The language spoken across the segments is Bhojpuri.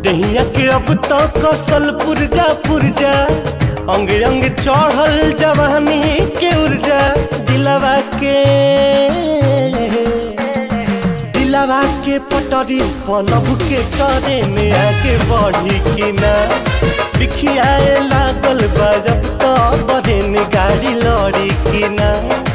दहिया के अब तो कसल पुरजा पुरजा अंग अंग चढ़ल जवानी के ऊर्जा दिलवा के दिलवा के पटरी पलब के करे में आगे बढ़ी कि ना बिखियाए लागल बा जब तो बहन गाड़ी लड़ी कि ना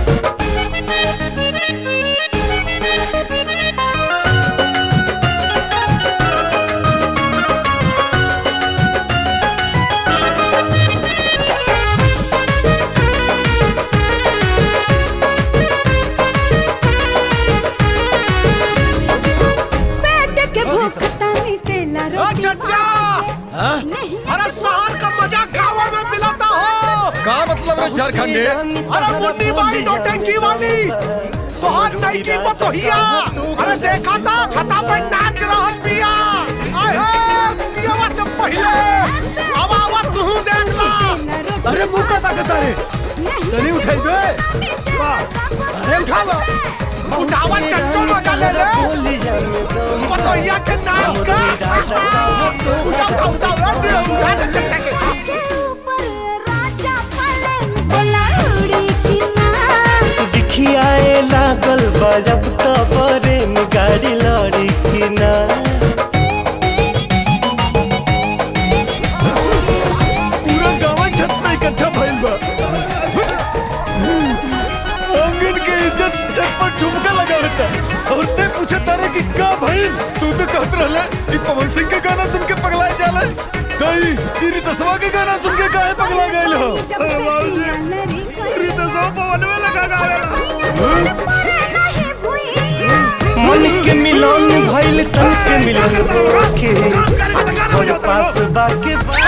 पेट के भूख तनी तेला ओ रोटी चचा नहीं अरे शहर का मजा गाँव में मिलाता हो का मतलब रे झारखंडे अरे मुन्नी बाई नौटंकी वाली तोहर नई की बतोहिया अरे देखा था छता पे नाच रहा पिया आए हे पियावा से पहले अब आवा तू देख ला तेला रोटी अरे मुंह का ताकत रे नहीं तनी उठाइबे अरे उठावा उठावा चच्चो मजा ले ले बतोहिया के नाच का उठा उठा उठा उठा उठा दे चच्चा के के ऊपर राजा पलंग बोला उड़ी की ना दिखियाए लागल बा जब तो बरे में गाड़ी लड़ी कि ना पूरा गांव छत पे इकट्ठा भइल बा आंगन के इज्जत छत पर ठुमका लगावता और ते पूछे तारे कि का भइल तू तो कहत रहले कि पवन सिंह के गाना सुन के पगलाए जाला कई तेरी तसवा के गाना सुन के काहे पगला गइल हो जब अरे से बाबूजी पिया नरी तेरी तसवा पवन में लगा गावे नहीं भुई मन के मिलन भइल तन के मिलन के और पास बाके बा